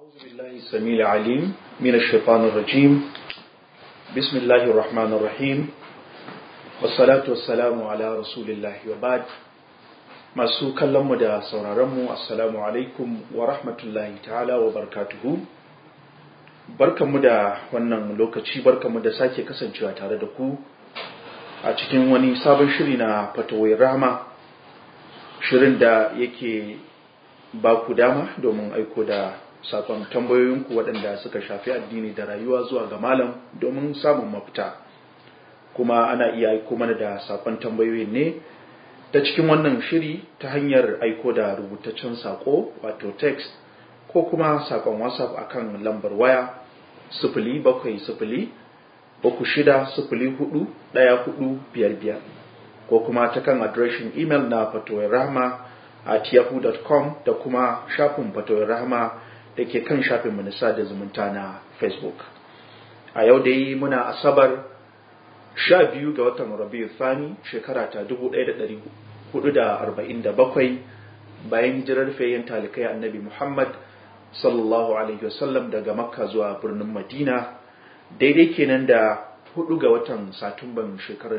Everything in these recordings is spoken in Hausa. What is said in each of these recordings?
أعوذ بالله السميع العليم من الشيطان الرجيم بسم الله الرحمن الرحيم والصلاة والسلام على رسول الله وبعد masu kallonmu da sauraronmu assalamu alaikum wa rahmatullahi ta'ala wa barkatuhu barkanmu da wannan lokaci barkanmu da sake kasancewa tare da ku a cikin wani sabon shiri na fatawai rahama shirin da yake ba ku dama domin aiko da sakon tambayoyinku waɗanda suka shafi addini da rayuwa zuwa ga malam domin samun mafita kuma ana iya aiko mana da sakon tambayoyin ne ta cikin wannan shiri ta hanyar aiko da rubutaccen sako wato text ko kuma sakon whatsapp akan lambar waya sifili bakwai sifili uku shida sifili hudu ɗaya hudu biyar biyar ko kuma ta kan adireshin imel na fatowar rahama at yahoo.com da kuma shafin fatowar rahama da ke kan shafin minista da zumunta na facebook a yau dai muna asabar sha biyu ga watan rabiu thani shekara ta dubu ɗaya da ɗari hudu da arba'in da bakwai bayan hijirar fayyan talikai annabi muhammad sallallahu alaihi wasallam daga makka zuwa birnin madina daidai kenan da hudu ga watan satumban shekarar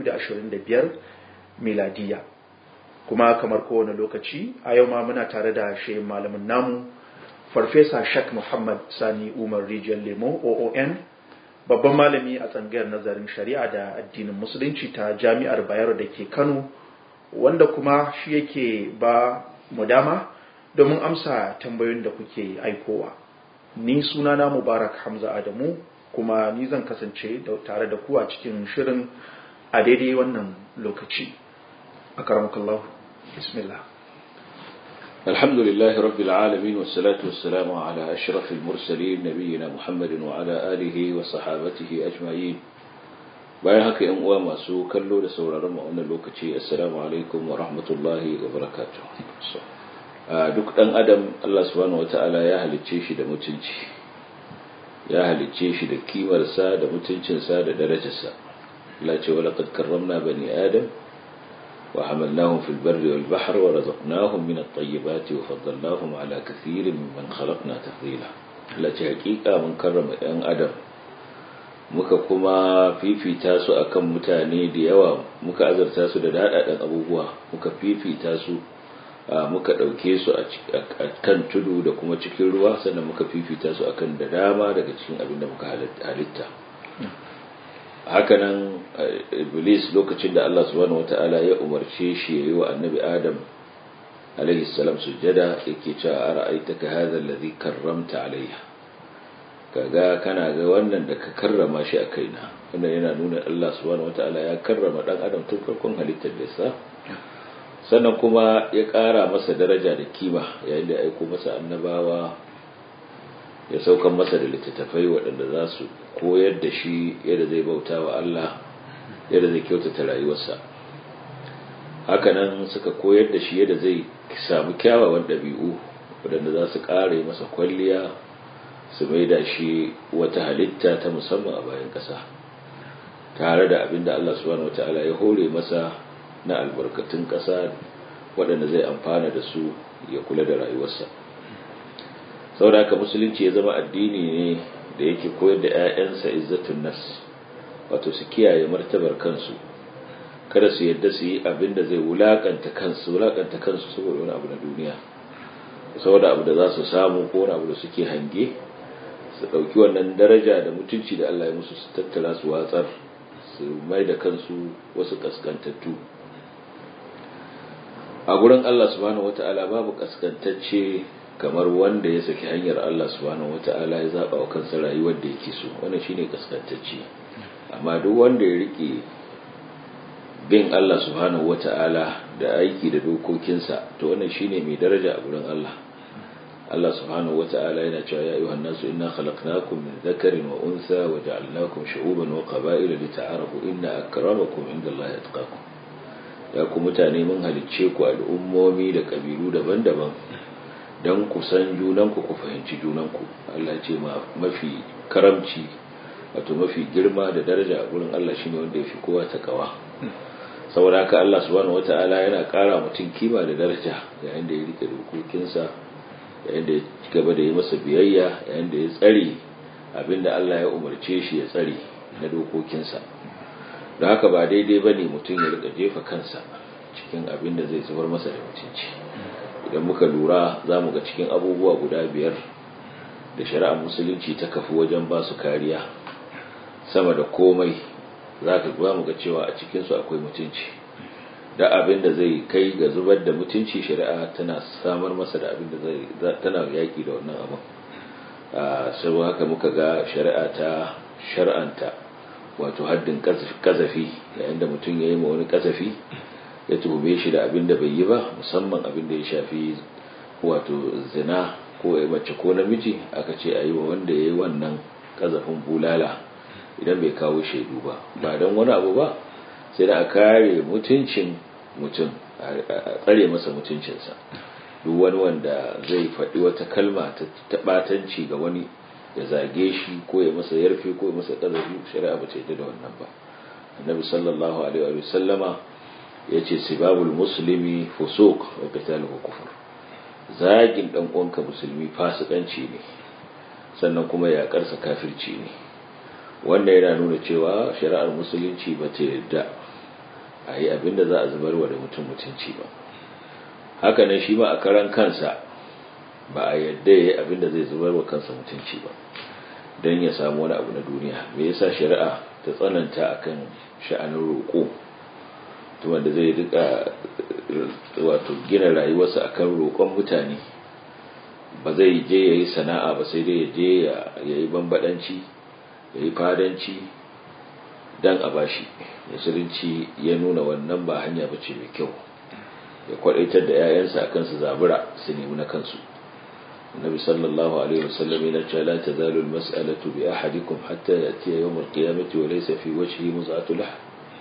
2025 miladiya kuma kamar kowane lokaci a yau ma muna tare da shehin malamin namu farfesa shak muhammad sani umar rijiyar lemo oon babban malami a tsangayar nazarin shari'a da addinin musulunci ta jami'ar bayero da ke kano wanda kuma shi yake ba mu dama domin amsa tambayoyin da kuke aikowa ni sunana mubarak hamza adamu kuma ni zan kasance tare da ku a cikin shirin a daidai wannan lokaci a karamakallahu bismillah الحمد لله رب العالمين والصلاة والسلام على أشرف المرسلين نبينا محمد وعلى آله وصحابته أجمعين bayan haka yan uwa masu kallo da sauraron mu wannan lokaci assalamu alaikum wa rahmatullahi wa barakatuh duk dan adam Allah subhanahu wataala ya halicce shi da mutunci ya halicce shi da kimarsa da mutuncinsa da darajarsa Allah ce wala qad karramna bani adam wa hamalnahum fil barri wal bahri wa razaqnahum min at-tayyibati wa faddalnahum ala kathirin mimman khalaqna tafdila Allah ce hakika mun karrama yan adam muka kuma fifita su akan mutane da yawa muka azarta su da daɗaɗen abubuwa muka fifita su muka ɗauke su a kan tudu da kuma cikin ruwa sannan muka fifita su akan da dama daga cikin abin da muka halitta hakanan iblis lokacin da Allah subhanahu wata'ala ya umarce shi ya yi wa annabi adam alaihi salam sujjada yake cewa ara'aitaka hadha alladhi karramta alayya kaga kana ga wannan da ka karrama shi a kaina wannan yana nuna Allah subhanahu wataala ya karrama dan adam tun farkon halittar da sa sannan kuma ya ƙara masa daraja da kima yayin da ya aiko masa annabawa ya saukan masa da littattafai waɗanda za su koyar da shi yadda zai bauta wa Allah yadda zai kyautata rayuwarsa hakanan suka koyar da shi yadda zai samu kyawawan ɗabi'u waɗanda za su ƙara masa kwalliya su mai da shi wata halitta ta musamman a bayan ƙasa tare da abin da Allah subhanahu wata'ala ya hore masa na albarkatun ƙasa waɗanda zai amfana da su ya kula da rayuwarsa saboda haka musulunci ya zama addini ne da yake koyar da 'ya'yansa izzatun nas wato su kiyaye martabar kansu kada su yadda su yi abin da zai wulakanta kansu wulakanta kansu saboda wani abu na duniya saboda abu da za su samu ko wani abu da suke hange su ɗauki wannan daraja da mutunci da Allah ya musu su tattara su watsar su mai da kansu wasu kaskantattu a gurin Allah subhanahu wata'ala babu kaskantacce kamar wanda ya saki hanyar Allah subhanahu wata'ala ya zaba wa kansa rayuwar da yake so wannan shine kaskantacce amma duk wanda ya rike bin Allah subhanahu wata'ala da aiki da dokokinsa to wannan shine mai daraja a gurin Allah Allah subhanahu wata'ala yana cewa ya ayyuhan nasu inna khalaqnakum min dhakarin wa untha wa ja'alnakum shu'uban wa qaba'ila lita'arafu inna akramakum indallahi atqakum ya ku mutane mun halicce ku al'ummomi da kabilu daban-daban dan ku san junanku ku fahimci junanku Allah ya ce mafi karamci wato mafi girma da daraja a gurin Allah shine wanda yafi kowa takawa saboda haka Allah subhanahu wata'ala yana ƙara mutum kima da daraja yayin da ya rike dokokinsa yayin da ya gaba da yi masa biyayya yayin da ya tsare abinda Allah ya umarce shi ya tsare na dokokinsa don haka ba daidai ba ne mutum ya rika jefa kansa cikin abin da zai zubar masa da mutunci idan muka lura za mu ga cikin abubuwa guda biyar da shari'ar musulunci ta kafi wajen ba su kariya sama da komai za ka mu ga cewa a cikinsu akwai mutunci da abin da zai kai ga zubar da mutunci shari'a tana samar masa da abin da zai tana yaƙi da wannan abin saboda haka muka ga shari'a ta shar'anta wato haddin kazafi yayin da mutum ya yi ma wani kazafi ya tuhume shi da abin da bai yi ba musamman abin da ya shafi wato zina ko mace ko namiji aka ce a yi wa wanda ya yi wannan kazafin bulala idan bai kawo shaidu ba ba don wani abu ba sai da a kare mutuncin mutum a tsare masa mutuncinsa duk wani wanda zai faɗi wata kalma ta ɓatanci ga wani ya zage shi ko ya masa yarfe ko ya masa ƙazafi shari'a ba ta yadda da wannan ba annabi sallallahu alaihi wa sallama ya ce sibabul muslimi fusuq wa qitaluhu kufur zagin dan uwanka musulmi fasikanci ne sannan kuma yaƙarsa kafirci ne wannan yana nuna cewa shari'ar musulunci ba ta yadda a yi abin da za a zubar wa da mutum mutunci ba haka nan shi ma a karan kansa ba a yadda ya yi abin da zai zubar wa kansa mutunci ba don ya samu wani abu na duniya me yasa shari'a ta tsananta akan sha'anin roƙo to wanda zai rika wato gina rayuwarsa akan roƙon mutane ba zai je ya yi sana'a ba sai dai ya je ya yi bambadanci ya yi fadanci don a bashi musulunci ya nuna wannan ba hanya ba ce mai kyau ya kwadaitar da 'ya'yansa akan su zabura su nemi na kansu النبي صلى الله عليه وسلم إلى لا تزال المسألة بأحدكم حتى يأتي يوم القيامة وليس في وجهه مزعة لحم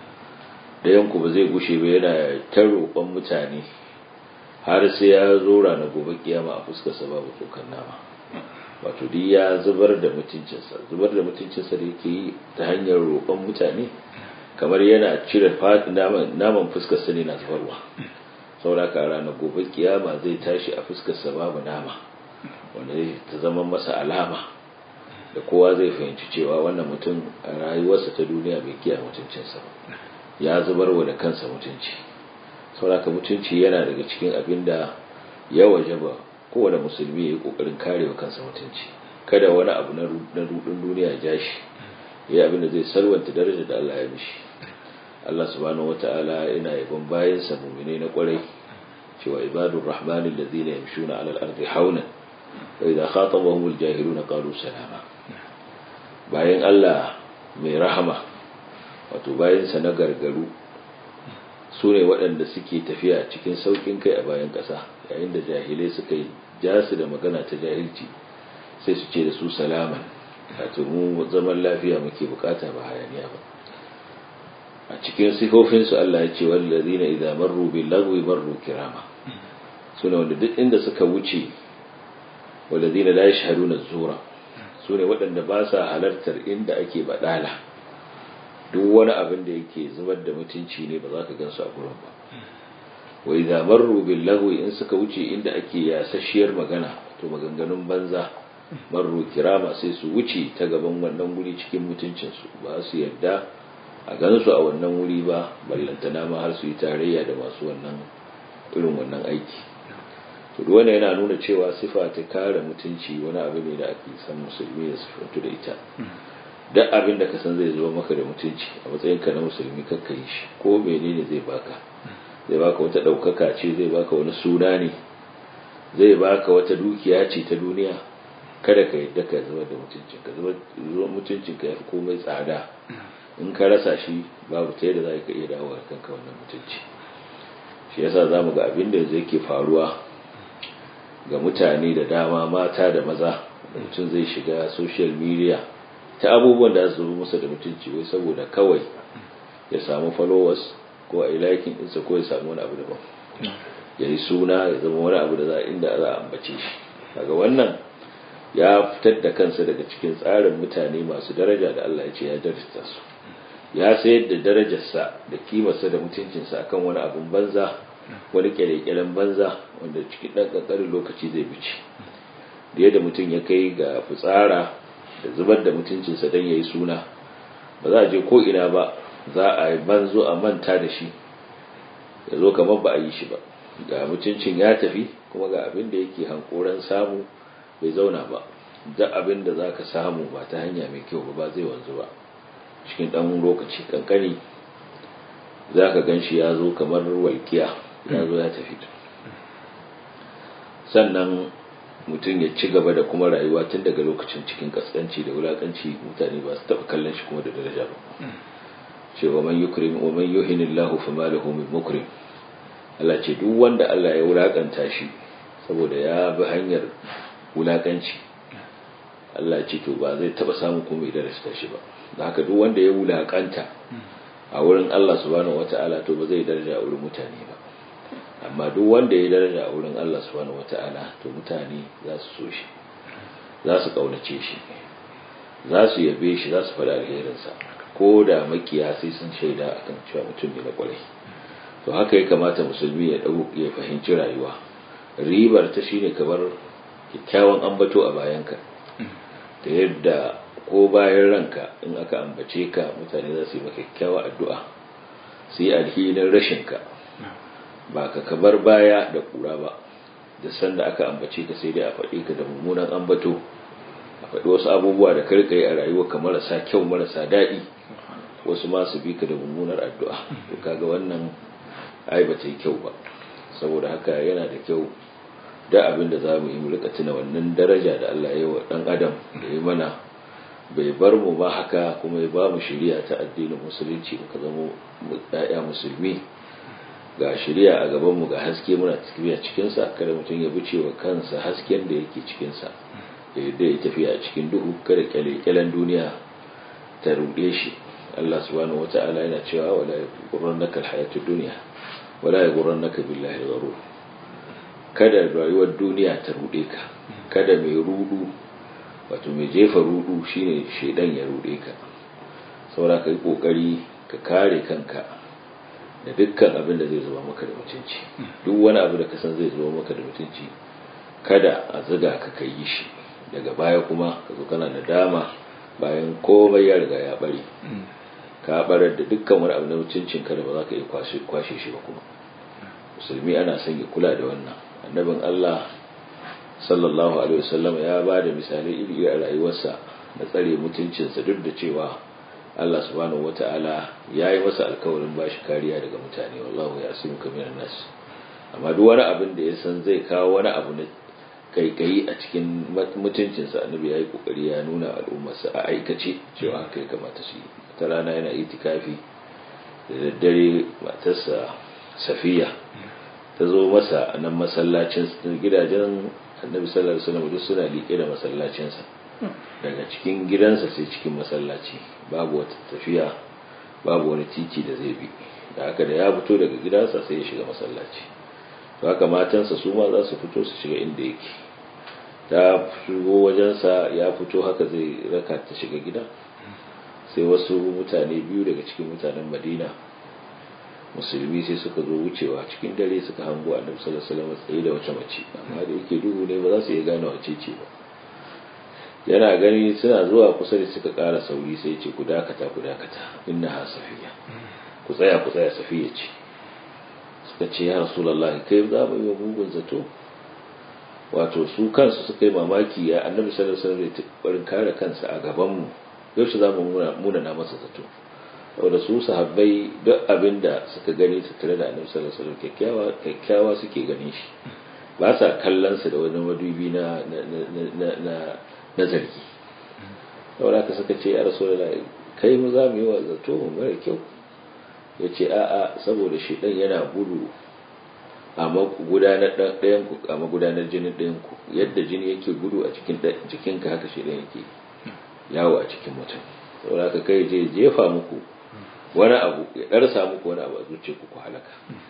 da yanku ba zai gushe ba yana ta roƙon mutane har sai ya zo ranar gobe kiyama a fuskarsa babu tsokan nama wato duk ya zubar da mutuncinsa zubar da mutuncinsa da yake yi ta hanyar roƙon mutane kamar yana cire naman fuskarsa ne na zubarwa sauraka ranar gobe kiyama zai tashi a fuskarsa babu nama wanda ta zama masa alama da kowa zai fahimci cewa wannan mutum a rayuwarsa ta duniya bai kiyaye mutuncinsa ba ya zubar wa da kansa mutunci sauraka mutunci yana daga cikin abin da ya waje ba kowane musulmi ya yi kokarin karewa kansa mutunci kada wani abu na rudin duniya ya ja shi ya abin da zai salwanta daraja da Allah ya mishi Allah subhanahu wata'ala yana yabon bayansa mu'minai na kwarai cewa ibadur rahmanil ladina yamshuna 'alal ardi haunan وإذا خاطبهم الجاهلون قالوا سلاما bayan Allah mai rahama wato bayansa na gargaru su ne waɗanda suke tafiya cikin sauƙin kai a bayan ƙasa yayin da jahilai suka yi jasu da magana ta jahilci sai su ce da su salaman wato mu zaman lafiya muke bukata ba hayaniya ba a cikin sifofinsu Allah ya ce wallazina idza marru bil lagwi marru kirama sune wanda duk inda suka wuce walladina la yashhaduna zura sune waɗanda ba sa halartar inda ake badala duk wani abin da yake zubar da mutunci ne ba za ka gansu a gurin ba wa idza marru bil lagwi in suka wuce inda ake yasasshiyar magana to maganganun banza marru kirama sai su wuce ta gaban wannan guri cikin mutuncin su ba su yarda a gansu a wannan wuri ba ballantana ma har su yi tarayya da masu wannan irin wannan aiki to wannan yana nuna cewa sifa ta kare mutunci wani abu ne da ake san musulmi da sifantu da ita duk abin da ka san zai zuwa maka da mutunci a matsayin ka na musulmi kakka yi shi ko menene zai baka zai baka wata ɗaukaka ce zai baka wani suna ne zai baka wata dukiya ce ta duniya kada ka yadda ka zuba da mutuncin ka zuba mutuncin ka yafi komai tsada in ka rasa shi babu ta yadda za ka iya dawo kanka wannan mutunci shi yasa zamu ga abin da zai ke faruwa ga mutane da dama mata da maza da mutum zai shiga social media ta abubuwan da su masa da mutunci wai saboda kawai ya samu followers ko a ilakin ɗinsa ko ya samu wani abu daban ya yi suna ya zama wani abu da za inda za a ambace shi daga wannan ya fitar da kansa daga cikin tsarin mutane masu daraja da Allah ya ce ya darasta su ya sayar da darajarsa da kimarsa da mutuncinsa akan wani abun banza wani kyalekyalen banza wanda cikin ɗan ƙanƙanin lokaci zai bice da yadda mutum ya kai ga fitsara da zubar da mutuncinsa don ya yi suna ba za a je ko ina ba za a yi banzo a manta da shi ya zo kamar ba a yi shi ba ga mutuncin ya tafi kuma ga abin da yake hankoran samu bai zauna ba duk abin da za ka samu ba ta hanya mai kyau ba zai wanzu ba cikin ɗan lokaci kankani za ka gan shi ya zo kamar walƙiya ya zo ya tafi sannan mutum ya ci gaba da kuma rayuwa tun daga lokacin cikin kaskanci da wulakanci mutane ba su taɓa kallon shi kuma da daraja ba ce wa man yukrim wa man yuhinillahu fama lahu min mukrim Allah ce duk wanda Allah ya wulakanta shi saboda ya bi hanyar wulakanci Allah ce to ba zai taɓa samun kuma ya darasta shi ba da haka duk wanda ya wulakanta a wurin Allah subhanahu wata'ala to ba zai daraja a wurin mutane ba amma duk wanda ya daraja a wurin Allah subhanahu wata'ala to mutane za su so shi za su kaunace shi za su yabe shi za su faɗa alherinsa ko da makiya sai sun shaida akan cewa mutum ne na kwarai to haka ya kamata musulmi ya dau ya fahimci rayuwa ribar ta shine kamar kyakkyawan ambato a bayanka da yadda ko bayan ranka in aka ambace ka mutane za su yi maka kyakkyawa addu'a su yi alhinin rashinka ba ka kabar baya da kura ba da sanda aka ambace ka sai dai a faɗi ka da mummunan ambato a faɗi wasu abubuwa da karkai a rayuwa ka marasa kyau marasa daɗi wasu ma su bi ka da mummunar addu'a to kaga wannan ai ba ta yi kyau ba saboda haka yana da kyau da abin da za mu yi mu rika tuna wannan daraja da Allah ya yi wa ɗan adam da ya mana bai bar mu ba haka kuma ya ba mu shiriya ta addinin musulunci muka zama ɗaya musulmi ga shirya a gabanmu ga haske muna tafiya cikinsa kada mutum ya buce wa kansa hasken da yake cikinsa da yadda ya tafiya a cikin duhu kada kyale-kyalen duniya ta ruɗe shi Allah subhanahu wata'ala yana cewa wala yagurrannaka alhayatud dunya wala yagurrannaka billahi al-gharur kada rayuwar duniya ta ruɗe ka kada mai rudu wato mai jefa rudu shine shedan ya ruɗe ka saboda ka yi kokari ka kare kanka da dukkan abin da zai zuba maka da mutunci duk wani abu da ka san zai zuba maka da mutunci kada a ziga ka kai shi daga baya kuma ka zo kana da dama bayan komai ya riga ya bare ka barar da dukkan wani abu na mutuncin ka da ba za ka iya kwashe shi ba kuma musulmi ana son ya kula da wannan annabin Allah sallallahu alaihi wasallam ya ba da misalai iri a rayuwarsa na tsare mutuncinsa duk da cewa Allah subhanahu wata'ala ya yi masa alkawarin ba shi kariya daga mutane wallahu ya asimu kaminan nas amma duk wani abin da ya san zai kawo wani abu na kaikayi a cikin mutuncinsa annabi ya yi kokari ya nuna al'ummarsa a aikace cewa haka ya kamata su yi ta rana yana itikafi da daddare matarsa safiya ta zo masa a nan masallacin gidajen annabi sallallahu alaihi wasallam duk suna liƙe da masallacinsa daga cikin gidansa sai cikin masallaci babu wata tafiya babu wani titi da zai bi da haka da ya fito daga gidansa sai ya shiga masallaci to haka matansa su ma za su fito su shiga inda yake ta shigo wajensa ya fito haka zai raka ta shiga gida sai wasu mutane biyu daga cikin mutanen madina musulmi sai suka zo wucewa cikin dare suka hango annabi sallallahu alaihi wasallam tsaye da wata mace amma da yake duhu ne ba za su iya gane wace ce ba yana gani suna zuwa kusa da suka ƙara sauri sai ce ku dakata ku dakata inna ha safiya ku tsaya ku tsaya safiya ce suka ce ya rasulullahi kai za mu yi mugun zato wato su kansu suka yi mamaki ya annabi sallallahu alaihi wasallam barin kare kansa a gaban mu yaushe za mu muna na masa zato saboda su sahabbai duk abin da suka gani su tare da annabi sallallahu alaihi wasallam kyakkyawa kyakkyawa suke ganin shi ba sa kallon sa da wani madubi na na na na zargi saboda ka suka ce ya rasulullah kai mu za mu yi wa zato mara kyau ya ce a'a saboda shi dan yana gudu a magudanar ɗayan ku a magudanar jinin ɗayan ku yadda jini yake gudu a cikin jikinka haka shi ɗan yake yawo a cikin mutum saboda ka kai je jefa muku wani abu ya ɗarsa muku wani abu a zuciya ku ku halaka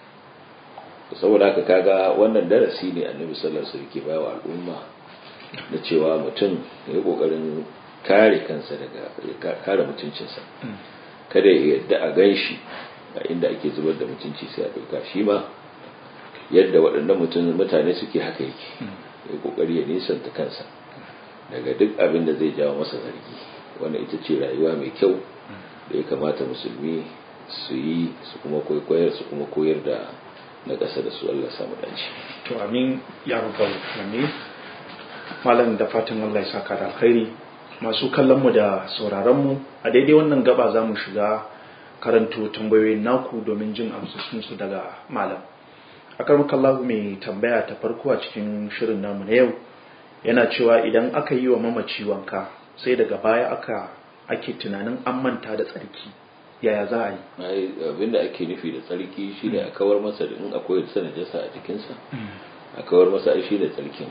saboda haka kaga wannan darasi ne annabi sallallahu alaihi wasallam ke bawa al'umma da cewa mutum ya yi kokarin kare kansa daga kare mutuncinsa kada ya yadda a gan shi a inda ake zubar da mutunci sai a ɗauka shi ma yadda waɗannan mutane suke haka yake ya kokari ya nisanta kansa daga duk abin da zai jawo masa zargi wannan ita ce rayuwa mai kyau da ya kamata musulmi su yi su kuma koyar su kuma koyar da na ƙasa da su Allah samu dace to amin ya rabbal alamin malam da fatan Allah ya saka da alkhairi masu kallon mu da sauraron mu a daidai wannan gaba za mu shiga karanto tambayoyin naku domin jin amsoshin su daga malam akar kallahu mai tambaya ta farko a cikin shirin namu na yau yana cewa idan aka yi wa mamaci wanka sai daga baya aka ake tunanin an manta da tsarki yaya za a yi abinda ake nufi da tsarki shi ne a kawar masa da in akwai da najasa a jikinsa a kawar masa shi da tsarkin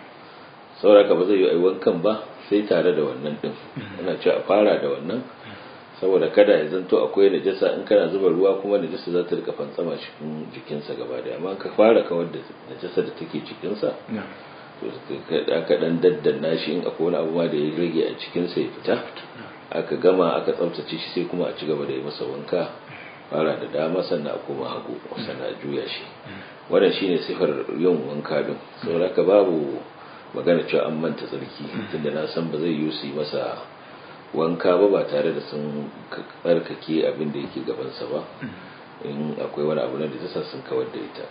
sauraka ba zai yi wankan ba sai tare da wannan din ana cewa a fara da wannan saboda kada ya zanto akwai najasa in kana zuba ruwa kuma najasa za ta rika fantsama cikin jikinsa gaba da amma ka fara kawar da najasa da take cikinsa to aka dan daddanna shi in akwai wani abu ma da ya rage a cikinsa ya fita aka gama aka tsaftace shi sai kuma a ci gaba da yi masa wanka fara da dama sannan a koma hagu sannan a juya shi wannan shine sifar yin wanka din saboda ka babu magana cewa an manta tsarki tunda na san ba zai yi su yi masa wanka ba ba tare da sun tsarkake abin da yake gabansa ba in akwai wani abu na da tasa sun kawar da ita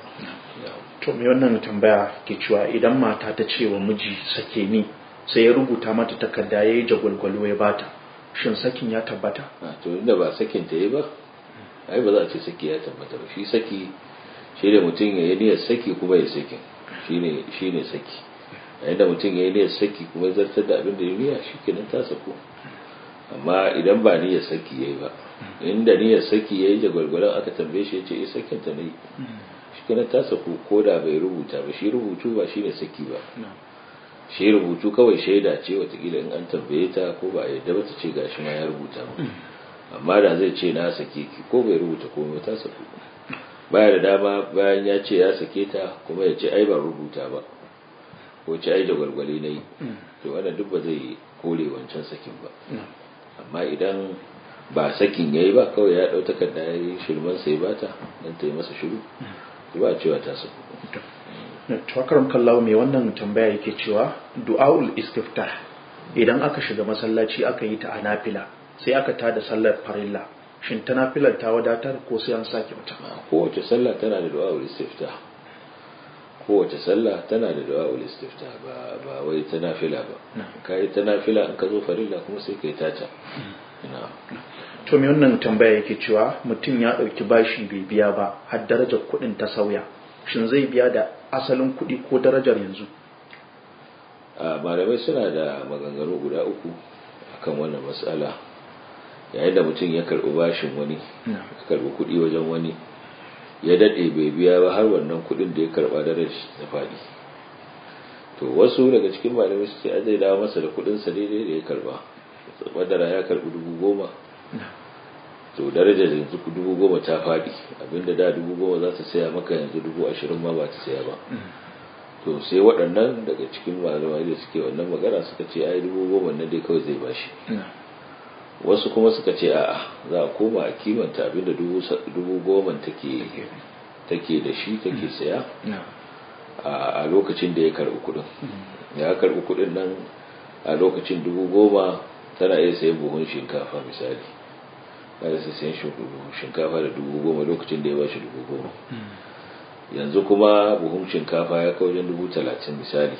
to me wannan tambaya ke cewa idan mata ta ce wa miji sake ni sai ya rubuta mata takarda ya yi jagwalgwalo ya bata shin sakin ya tabbata to inda ba sakin ta yi ba ai ba za a ce saki ya tabbata ba shi saki shi da mutum ya yi niyyar saki kuma ya sakin shine shine saki yayin da mutum ya yi niyyar saki kuma ya zartar da abin da ya niyya shi kenan ta sako amma idan ba niyyar saki yayi ba inda niyyar saki yayi da gwalgwalan aka tambaye shi yace eh sakin ta ne shi kenan ta sako ko da bai rubuta ba shi rubutu ba shine saki ba shi rubutu kawai shaida ce watakila in an tambaye ta ko ba a yadda ba ta ce gashi ma ya rubuta mu amma da zai ce na sake ki ko bai rubuta komai ta sako baya da dama bayan ya ce ya sake ta kuma ya ce ai ba rubuta ba ko ce ai da gwalgwale na yi to wannan duk ba zai kore wancan sakin ba amma idan ba sakin ya yi ba kawai ya ɗau takarda ya yi shirman sai ba ta don ta yi masa shiru ba cewa ta saku tawakarar kallawa mai wannan tambaya yake cewa du'a'ul istiftah idan aka shiga masallaci aka yi ta a nafila sai aka tada sallar farilla shin ta nafilar ta wadatar ko sai an sake wata kowace sallah tana da du'a'ul istiftah kowace sallah tana da du'a'ul istiftah ba ba wai ta nafila ba kai ta nafila in ka zo farilla kuma sai kai tata to me wannan tambaya yake cewa mutum ya dauki bashi bai biya ba har darajar kuɗin ta sauya shin zai biya da asalin kuɗi ko darajar yanzu malamai suna da maganganu guda uku akan wannan matsala yayin da mutum ya karɓi bashin wani ya karɓi kuɗi wajen wani ya daɗe bai biya ba har wannan kuɗin da ya karɓa darajar ta faɗi to wasu daga cikin malamai su ce zai dawo masa da kuɗinsa daidai da ya karɓa madara ya karɓi dubu goma to darajar yanzu dubu goma ta faɗi abinda da dubu goma za ta saya maka yanzu dubu ashirin ma ba ta saya ba to sai waɗannan daga cikin malamai da suke wannan magana suka ce ai dubu goma na dai kawai zai bashi wasu kuma suka ce a'a za a koma a kimanta abinda dubu goma take take da shi take saya a lokacin da ya karɓi kuɗin ya karɓi kuɗin nan a lokacin dubu goma tana iya sayan buhun shinkafa misali kada sai sayan shinkafa da dubu goma lokacin da ya bashi dubu goma yanzu kuma buhun shinkafa ya kawo wajen dubu talatin misali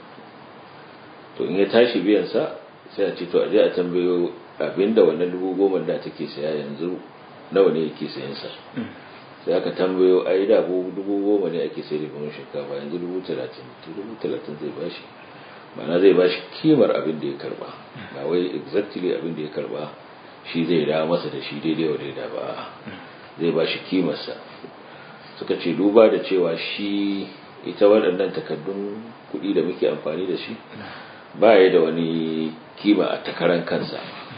to in ya tashi biyansa sai a ce to a je a tambayo abinda wannan dubu goma da take saya yanzu nawa ne yake sayan sa sai aka tambayo ai da dubu goma ne ake sayar da buhun shinkafa yanzu dubu talatin to dubu talatin zai bashi ma'ana zai bashi kimar abin da ya karba ba wai exactly abin da ya karba shi zai da masa da shi daidai wa daida ba zai ba shi kimarsa suka ce duba da cewa shi ita waɗannan takardun kuɗi da muke amfani da shi ba ya da wani kima a takaran kansa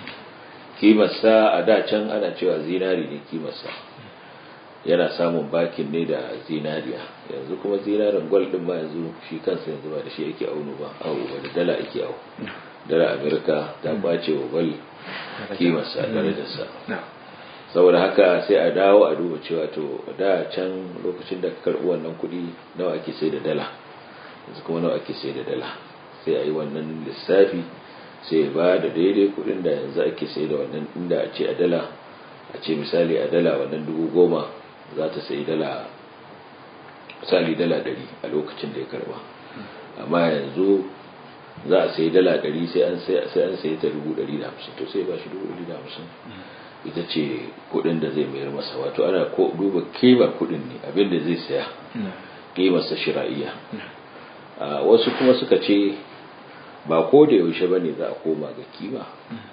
kimarsa a da can ana cewa zinari ne kimarsa yana samun bakin ne da zinariya yanzu kuma zinarin gwal ɗin ma yanzu shi kansa yanzu ba da shi ake auno ba awo ba da dala ake awo dala amerika ta kwace wa gwal kimarsa darajarsa saboda haka sai a dawo a duba cewa to da can lokacin da ka karɓi wannan kuɗi nawa ake sai da dala yanzu kuma nawa ake sai da dala sai a yi wannan lissafi sai ba da daidai kudin da yanzu ake sai da wannan inda a ce a dala a ce misali a dala wannan dubu goma za ta sai dala misali dala ɗari a lokacin da ya karba amma yanzu za a sai dala ɗari sai an sai ta dubu ɗari da hamsin to sai ba shi dubu ɗari da hamsin ita ce kudin da zai mayar masa wato ana duba kimar kudin ne abinda zai saya kimarsa shira'iya wasu kuma suka ce ba ko da yaushe ba ne za a koma ga kima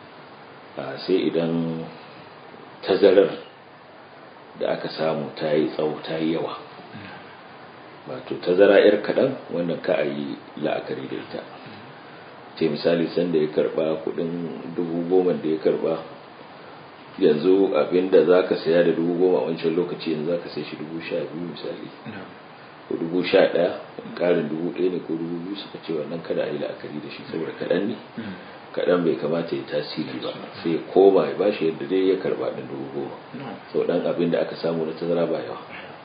sai idan tazarar da aka samu ta yi tsawo ta yi yawa wato tazara yar kaɗan wannan ka a yi la'akari da ita ce misali sanda ya karba kudin dubu goma da ya karba yanzu abinda za ka saya da dubu goma a wancan lokaci yanzu za ka sai shi dubu sha biyu misali ko dubu sha ɗaya ƙarin dubu ɗaya ne ko dubu biyu suka ce wannan kada a yi la'akari da shi saboda kaɗan ne kaɗan bai kamata ya tasiri ba sai ya koma ya bashi yadda dai ya karba ɗin dubu goma sau ɗan abin da aka samu na tazara ba yawa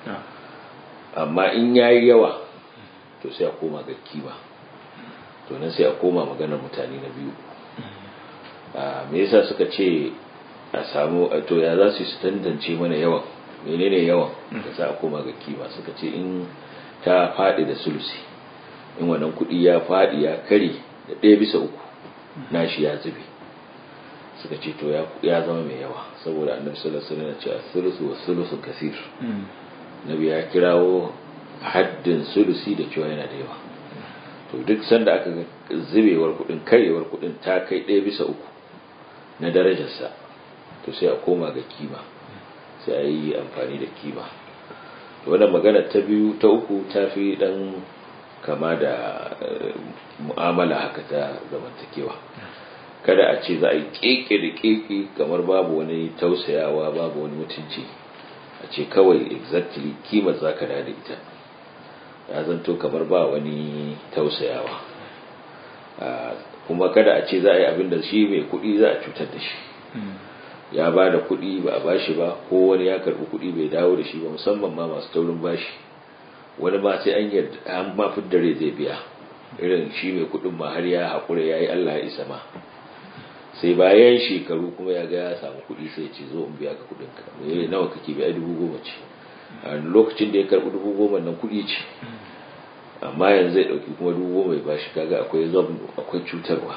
amma in ya yi yawa to sai a koma ga kima to nan sai a koma maganar mutane na biyu me yasa suka ce a samu to ya za su yi su tantance mana yawan menene yawan da za a koma ga kima suka ce in ta faɗi da sulusi in wannan kuɗi ya faɗi ya kare da ɗaya bisa uku nashi ya zube suka ce to ya zama mai yawa saboda annabi sallallahu alaihi wasallam ya ce as-sulusu was-sulusu kasir nabi ya kirawo haddin sulusi da cewa yana da yawa to duk sanda aka ga zubewar kuɗin karewar kuɗin ta kai ɗaya bisa uku na darajarsa to sai a koma ga kima sai a yi amfani da kima wannan magana ta biyu ta uku ta fi dan kama da mu'amala haka ta zamantakewa kada a ce za a yi keke da keke kamar babu wani tausayawa babu wani mutunci a ce kawai exactly kima za ka da ita ya zanto kamar ba wani tausayawa kuma kada a ce za a yi abin da shi mai kuɗi za a cutar da shi ya ba da kuɗi ba a bashi ba ko wani ya karɓi kuɗi bai dawo da shi ba musamman ma masu taurin bashi wani ma sai an yarda an ma dare zai biya irin shi mai kuɗin ma har ya haƙura ya yi Allah ya isa ma sai bayan shekaru kuma ya ga ya samu kuɗi sai ce zo in biya ka kuɗin ka me nawa kake biya dubu goma ce a lokacin da ya karɓi dubu goma nan kuɗi ce amma yanzu zai ɗauki kuma dubu goma ya bashi kaga akwai zabnu akwai cutarwa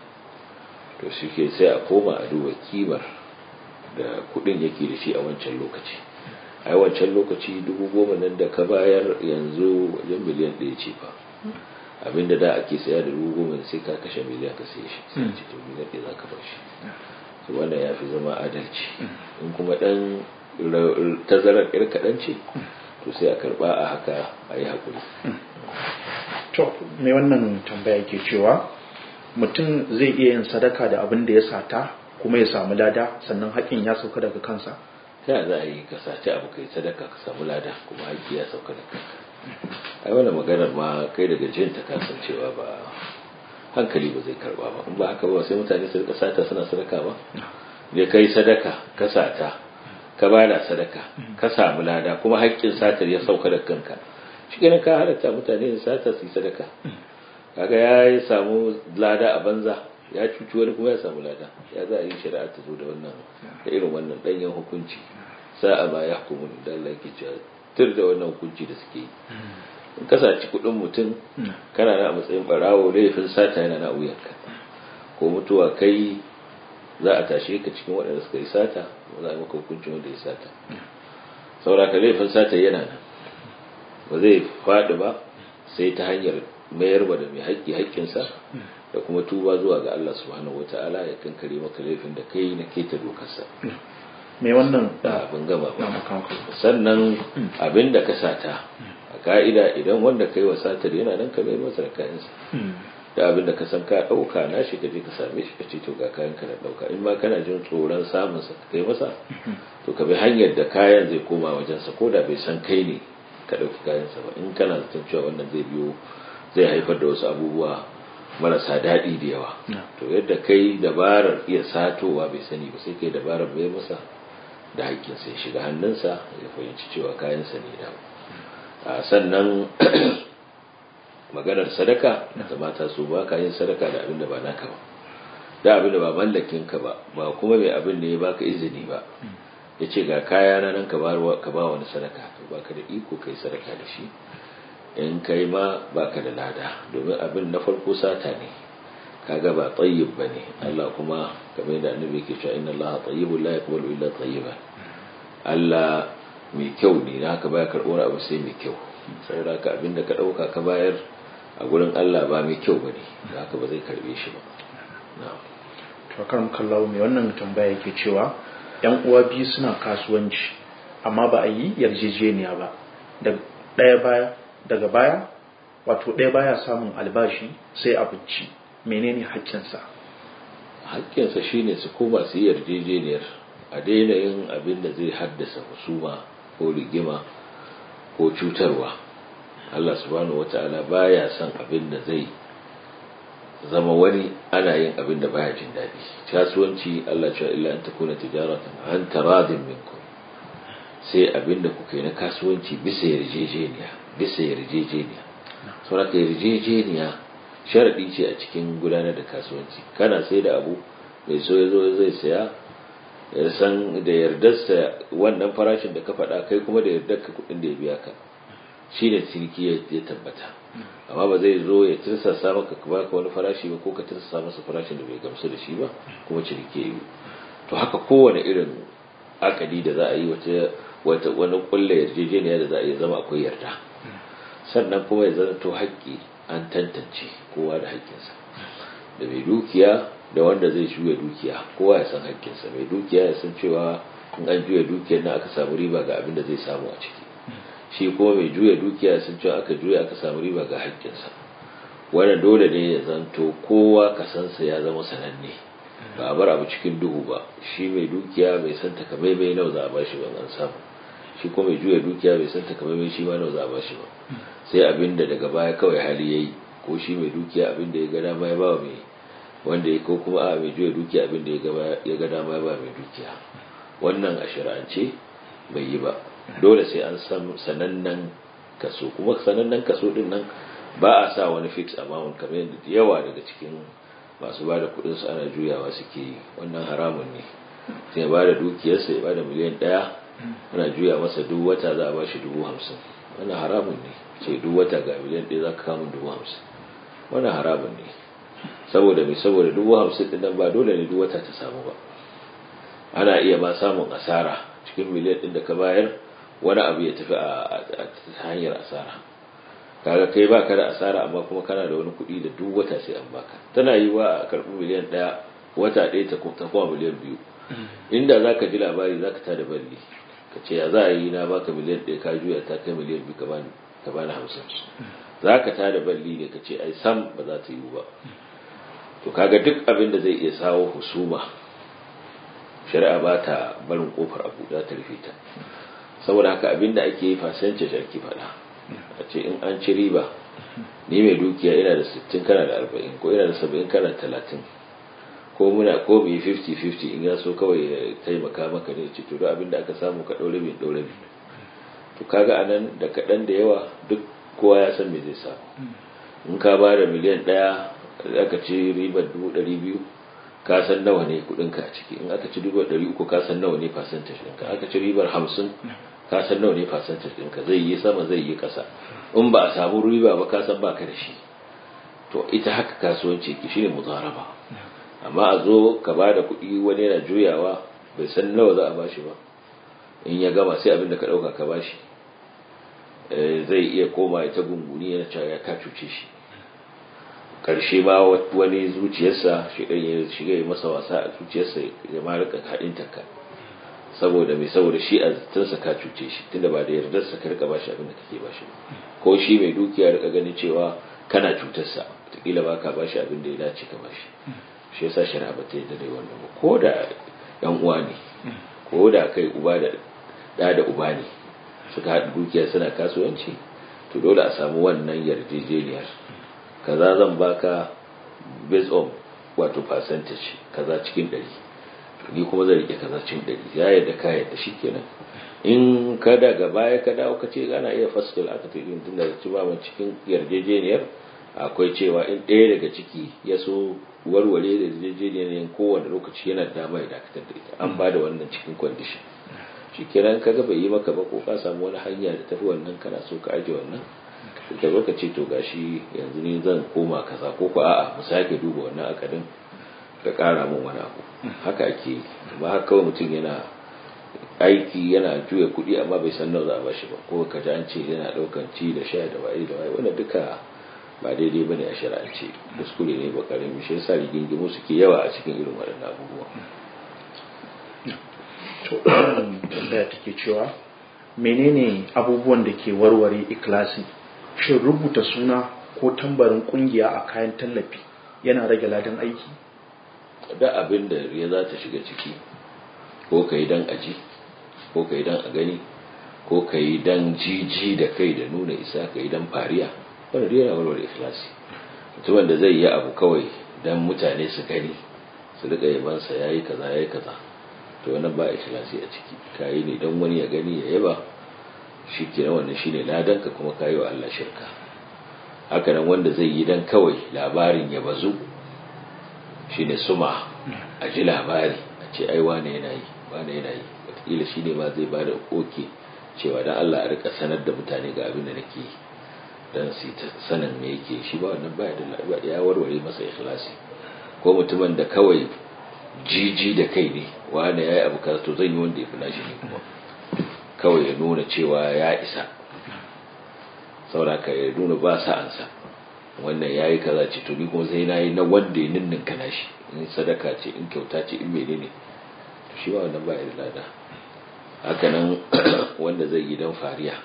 to shi ke sai a koma a duba kimar da kudin yake da shi a wancan lokaci a wancan lokaci dubu goma nan da ka bayar yanzu wajen miliyan ɗaya ce fa abinda da ake saya da dubu goma sai ka kashe miliyan ka sai shi sai ce to miliyan ɗaya za ka bar shi to wannan ya fi zama adalci in kuma ɗan tazarar ƴar kaɗan ce to sai a karɓa a haka a yi haƙuri to mai wannan tambaya ke cewa mutum zai iya yin sadaka da abin da ya sata kuma ya samu lada sannan haƙƙin ya sauka daga kansa ta za a yi ka sace abu kai sadaka ka samu lada kuma haƙƙi ya sauka daga kanka ai wannan maganar ma kai daga jin ta kasancewa ba hankali ba zai karba ba in ba haka ba sai mutane su rika sata suna sadaka ba ne kai sadaka ka sata ka bada sadaka ka samu lada kuma haƙƙin satar ya sauka daga kanka shi ka halatta mutane su sata su yi sadaka kaga ya samu lada a banza ya cuci wani kuma ya samu lada ya za a yi shari'a ta zo da wannan da irin wannan danyen hukunci sa'a ma ya hukumu da Allah yake cewa tur da wannan hukunci da suke yi in ka saci kuɗin mutum kana na a matsayin barawo laifin sata yana na wuyanka ko mutuwa kai za a tashe ka cikin waɗanda suka yi sata ko za a maka hukuncin wanda ya sata saboda ka laifin sata yana nan ba zai faɗi ba sai ta hanyar mayar da mai haƙƙi haƙƙinsa da kuma tuba zuwa ga Allah subhanahu wata'ala ya kankare maka laifin da kai na keta dokarsa mai wannan abin gama ba sannan abin da ka sata a ka'ida idan wanda kai wa satar yana nan ka mai masa da kayansa da abin da ka san ka ɗauka na shi ka je ka same shi ka ce to ga kayan ka na ɗauka in ma kana jin tsoron samun sa ka kai masa to ka bi hanyar da kayan zai koma wajensa ko da bai san kai ne ka ɗauki kayansa ba in kana zaton cewa wannan zai biyo zai haifar da wasu abubuwa marasa daɗi da yawa to yadda kai dabarar iya satowa bai sani ba sai kai dabarar bai masa da haƙƙin sai shiga hannunsa ya fahimci cewa kayansa ne da sannan maganar sadaka da mata su ba ka yin sadaka da abin da ba naka ba da abin da ba mallakin ka ba ba kuma mai abin da ya baka izini ba ya ce ga kaya na nan ka ba wani sadaka to baka da iko kai sadaka da shi in kai ma baka da lada domin abin na farko sata ne kaga ba tayyib bane Allah kuma kamar da annabi yake cewa inna Allah tayyibun la yaqbalu illa tayyiban Allah mai kyau ne na haka baya karɓar abu sai mai kyau saboda ka abinda ka ɗauka ka bayar a gurin Allah ba mai kyau bane da haka ba zai karbe shi ba na'am to karam kallawo mai wannan tambaya yake cewa yan uwa biyu suna kasuwanci amma ba a yi yarjejeniya ba da ɗaya baya daga baya wato ɗaya baya samun albashi sai abinci menene haƙƙinsa haƙƙinsa shine su koma su yi yarjejeniyar a daina yin abin da zai haddasa husuma ko rigima ko cutarwa Allah subhanahu wata'ala baya son abin da zai zama wani ana yin abin da baya jin daɗi kasuwanci Allah cewa illa an takuna tijaratan an taradin minkum sai abin da kuka yi na kasuwanci bisa yarjejeniya bisa yarjejeniya saboda yarjejeniya sharadi ce a cikin gudanar da kasuwanci kana sai da abu mai so ya zo zai saya ya san da yardarsa wannan farashin da ka faɗa kai kuma da yardar ka kuɗin da ya biya ka shi ne ciniki ya tabbata amma ba zai zo ya tirsasa maka ka baka wani farashi ba ko ka tirsasa masa farashin da bai gamsu da shi ba kuma ciniki ya yi to haka kowane irin akadi da za a yi wata wani kulle yarjejeniya da za a yi zama akwai yarda sannan kuma ya zanto haƙƙi an tantance kowa da haƙƙinsa da mai dukiya da wanda zai juya dukiya kowa ya san haƙƙinsa mai dukiya ya san cewa in an juya dukiyar na aka samu riba ga abin da zai samu a ciki shi kuma mai juya dukiya sun cewa aka juya aka samu riba ga haƙƙinsa wannan dole ne ya zanto kowa kasansa ya zama sananne ba a bar abu cikin duhu ba shi mai dukiya bai san takamaimai nawa za a bashi ban an samu shi kuma mai juya dukiya bai san takamaimai shi ma nawa za a bashi ba sai abin da daga baya kawai hali yayi ko shi mai dukiya abin da ya ga dama ya ba mai wanda ya ko kuma a mai juya dukiya abin da ya ga dama ya ba mai dukiya wannan a shari'ance bai yi ba dole sai an san sanannen kaso kuma sanannen kaso din nan ba a sa wani fix amount kamar yadda da yawa daga cikin masu ba da kudin su ana juyawa suke yi wannan haramun ne sai ya ba da dukiyarsa ya ba da miliyan ɗaya ana juya masa duk wata za a ba shi dubu hamsin wannan haramun ne ce duk wata ga miliyan ɗaya za ka kamun dubu hamsin wannan haramun ne saboda mai saboda dubu hamsin ɗin nan ba dole ne duk wata ta samu ba ana iya ma samun asara cikin miliyan ɗin da ka bayar wani abu ya tafi a hanyar asara kaga kai ba ka da asara amma kuma kana da wani kuɗi da duk wata sai an baka tana yi wa a karɓi miliyan ɗaya wata ɗaya ta kuma miliyan biyu inda za ka ji labari za ka ta da balli ka ce ya za a yi na baka miliyan ɗaya ka juya ta kai miliyan biyu ka bani hamsin za ka ta da balli ne ka ce ai sam ba za ta yi ba to kaga duk abin da zai iya sawo husuma shari'a ba ta barin kofar abu za ta rufe ta saboda haka abin da ake yi fasance shi ake faɗa a ce in an ci riba ni mai dukiya ina da 60 kana da 40 ko ina da 70 kana da 30 ko muna ko mu yi 50-50 in ya so kawai ya taimaka maka ne ce to abin da aka samu ka ɗaure bin ɗaure bin to kaga anan da kaɗan da yawa duk kowa ya san me zai samu in ka ba da miliyan ɗaya aka ci ribar dubu ɗari biyu ka san nawa ne kuɗinka a ciki in aka ci ribar ɗari uku ka san nawa ne percentage ɗinka aka ci ribar hamsin ka san nawa ne percentage ɗinka zai yi sama zai yi ƙasa in ba a samu riba ba ka san baka da shi to ita haka kasuwanci ki shine muzaraba amma a zo ka ba da kuɗi wani yana juyawa bai san nawa za a bashi ba in ya gama sai abin da ka ɗauka ka bashi zai iya koma ita gunguni yana cewa ya ka cuce shi ƙarshe ma wani zuciyarsa shi ya shiga ya masa wasa a zuciyarsa ya ma rika haɗin taka saboda mai saboda shi a tunsa ka cuce shi tunda ba da yardarsa ka rika bashi abin da kake bashi ko shi mai dukiya rika ganin cewa kana cutarsa wataƙila ba ka bashi abin da ya dace ka bashi shi yasa shari'a ba ta yadda da wannan ba ko da yan uwa ne ko da kai uba da da da uba ne suka haɗa dukiya suna kasuwanci to dole a samu wannan yarjejeniyar kaza zan baka based on wato percentage kaza cikin ɗari ni kuma zan rike kaza cin ɗari ya yadda ka yadda shi kenan in ka daga baya ka dawo ka ce ana iya fasil aka ce din tunda ci ba cikin yarjejeniyar akwai cewa in ɗaya daga ciki ya so warware da yarjejeniyar kowane lokaci yana da dama ya dakatar da ita an ba da wannan cikin kwandishin shi kenan ka ga bai yi maka ba ko ka samu wani hanya da tafi wannan kana so ka aje wannan da lokaci to gashi yanzu ne zan koma kaza ko ko a'a mu sake duba wannan akadin ka kara min wani abu haka ake ba haka kawai mutum yana aiki yana juya kuɗi amma bai san nawa za a bashi ba ko ka ji an ce yana ɗaukan ci da sha da waye da waye wanda duka ba daidai bane a shari'ance kuskure ne ba karami shi yasa rigingimu suke yawa a cikin irin waɗannan abubuwa to tambaya take cewa menene abubuwan da ke warware ikilasi shin rubuta suna ko tambarin kungiya a kayan tallafi yana rage ladan aiki da abin da ya za ta shiga ciki ko ka yi don aji ko ka yi don a gani ko ka yi don jiji da kai da nuna isa ka yi don fariya wanda dai yana warware ikhlasi mutumin da zai yi abu kawai don mutane su gani su rika yabansa ya yi kaza ya yi kaza to wannan ba ikhlasi a ciki ka yi ne don wani ya gani ya yaba shi ke wannan shine ladan ka kuma ka yi wa Allah shirka haka nan wanda zai yi don kawai labarin ya bazu shine suma a ji labari a ce ai wane yana yi wane yana yi wataƙila shi ne ma zai ba da koke cewa don Allah a rika sanar da mutane ga abin da nake yi don su ta sanin me yake shi ba wannan baya da ya warware masa ikhlasi ko mutumin da kawai jiji da kai ne wane ya yi abu kaza to zan yi wanda ya fi nashi ne kuma kawai ya nuna cewa ya isa sauraka ya nuna ba sa'ansa wannan ya yi kaza ce to ni kuma sai na yi na wanda ya ninninka nashi in sadaka ce in kyauta ce in mene ne to shi ba wannan ba ya da lada haka nan wanda zai yi don fariya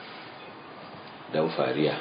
don fariya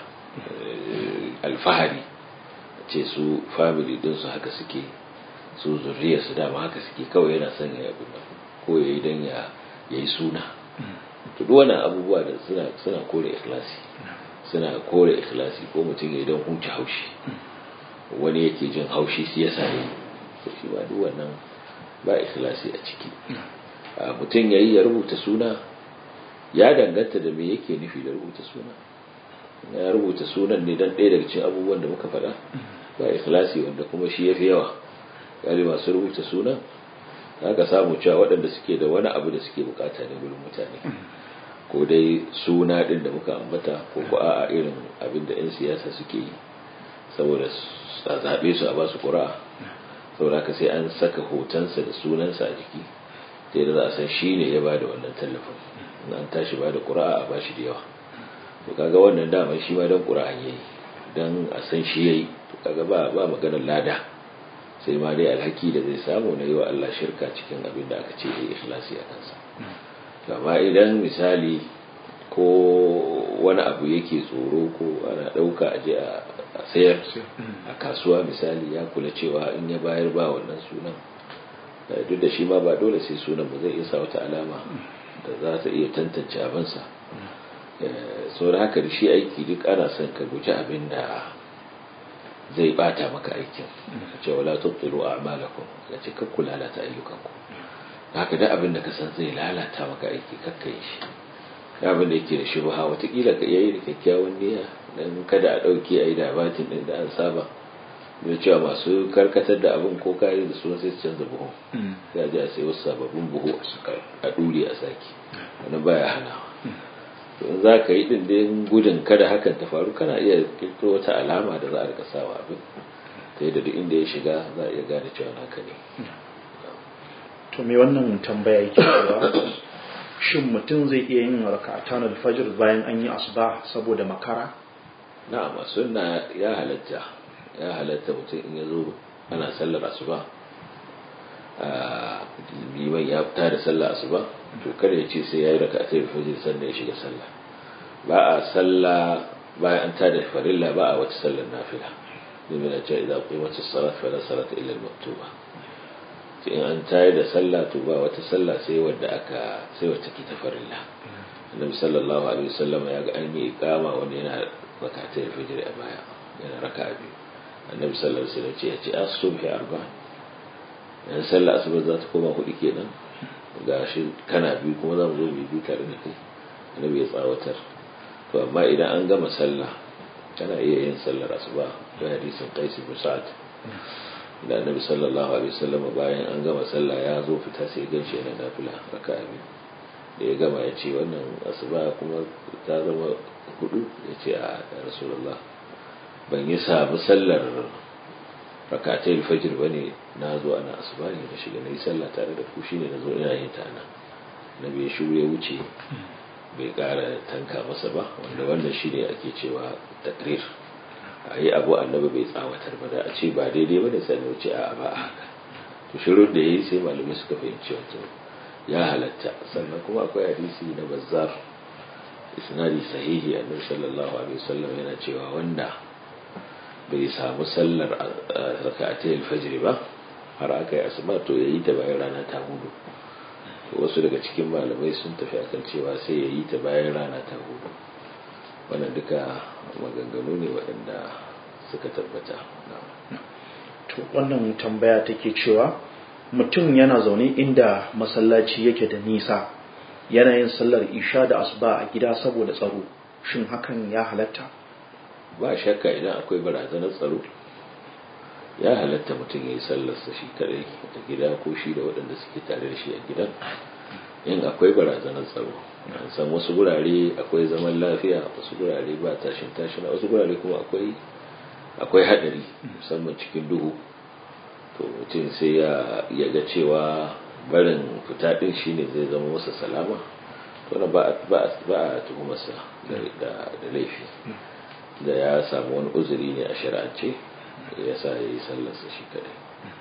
alfahari ce su family dinsu haka suke su zurriya su dama haka suke kawai yana son ya abin nan ko ya yi don ya yi suna to duk wannan abubuwa da suna suna kore ikhlasi suna kore ikhlasi ko mutum ya yi don huce haushi wani yake jin haushi su yasa yi to shi ba duk wannan ba ikhlasi a ciki mutum ya yi ya rubuta suna ya danganta da me yake nufi da rubuta suna ya rubuta sunan ne don ɗaya daga cikin abubuwan da muka faɗa ba ikhlasi wanda kuma shi ya fi yawa gari masu rubuta sunan za ka samu cewa waɗanda suke da wani abu da suke bukata ne wurin mutane ko dai suna ɗin da muka ambata ko ko a irin abin da 'yan siyasa suke yi saboda a zaɓe su a ba su ƙura'a saboda ka sai an saka hotonsa da sunansa a jiki sai da za a san shi ne ya ba da wannan tallafin an tashi ba da ƙura'a a ba shi da yawa to kaga wannan dama shi ma don ƙura'an yayi don a san shi yayi to kaga ba ba maganar lada sai ma dai alhaki da zai samu na yi wa Allah shirka cikin abin da aka ce yayi ikhlasi a kansa amma idan misali ko wani abu yake tsoro ko ana ɗauka a je a sayar a kasuwa misali ya kula cewa in ya bayar ba wannan sunan duk da shi ma ba dole sai sunan ba zai iya sa wata alama da za ta iya tantance abinsa sauran haka da shi aiki duk ana son ka guji abin da zai bata maka aikin ce wala tubtilu a'malakum ya ce kakku lalata ayyukanku haka da abin da ka san zai lalata maka aiki kakka yi shi da abin da yake da shubha watakila ka iya yi da kyakkyawan niyya dan kada a dauke a yi da batin din da an saba da cewa masu karkatar da abin ko kare da su sai su canza buhu sai a ji a sai wasu sababbin buhu a dure a saki wani baya hanawa in za ka yi ɗin gudun kada hakan ta faru kana iya kirkiro wata alama da za a rika sawa abin ta yadda duk inda ya shiga za a iya gane cewa naka ne to me wannan tambaya yake cewa shin mutum zai iya yin raka'atan alfajr bayan an yi asuba saboda makara na'am sunna ya halatta ya halatta mutum in ya zo ana sallar asuba liman ya fita da sallah asuba to kada ya ce sai ya yi raka sai fajr sannan ya shiga sallah ba a sallah bayan an tada farilla ba a wata sallar nafila domin a ce idan kuma wata salat fala salat illa al-maktuba to in an tayar da sallah to ba wata sallah sai wadda aka sai wacce ke ta farilla annabi sallallahu alaihi wasallam ya ga an yi iqama wanda yana rakatai fajr a baya yana raka'a biyu annabi sallallahu alaihi wasallam ce ya ce as-subhi arba'a yan sallar asuba za ta koma hudu kenan ga shi kana biyu kuma za mu zo mu biyu tare da kai annabi ya tsawatar to amma idan an gama sallah kana iya yin sallar asuba da hadisin qais ibn sa'ad da annabi sallallahu alaihi wasallam bayan an gama sallah ya zo fita sai ya ganshi yana nafila raka'a biyu da ya gama ya ce wannan asuba kuma ta zama hudu ya ce a rasulullah ban yi samu sallar rakatai fajr bane na zo ana asuba ne da shiga na yi sallah tare da ku shine na zo ina yin ta nan nabi ya shiru ya wuce bai kara tanka masa ba wanda wannan shine ake cewa takrir a yi abu annabi bai tsawatar ba da a ce ba daidai ba ne sai na wuce a ba a haka to shirin da ya yi sai malamai suka fahimci wato ya halatta sannan kuma akwai hadisi na bazzar isnadi sahihi annabi sallallahu alaihi wasallam yana cewa wanda bai samu sallar rak'atay al-fajr ba har aka yi asuba to yayi ta bayan rana ta hudu wasu daga cikin malamai sun tafi akan cewa sai yayi ta bayan rana ta hudu wannan duka maganganu ne waɗanda suka tabbata to wannan tambaya take cewa mutum yana zaune inda masallaci yake da nisa yana yin sallar isha da asuba a gida saboda tsaro shin hakan ya halatta ba shakka idan akwai barazanar tsaro ya halatta mutum ya yi sallarsa shi kadai a gida ko shi da waɗanda suke tare da shi a gidan in akwai barazanar tsaro an san wasu gurare akwai zaman lafiya wasu gurare ba tashin tashin wasu gurare kuma akwai akwai hadari musamman cikin duhu to mutum sai ya ga cewa barin fita din shine zai zama masa salama to na ba a tuhumarsa da laifi da ya samu wani uzuri ne a shari'ance ya sa ya yi sallarsa shi kadai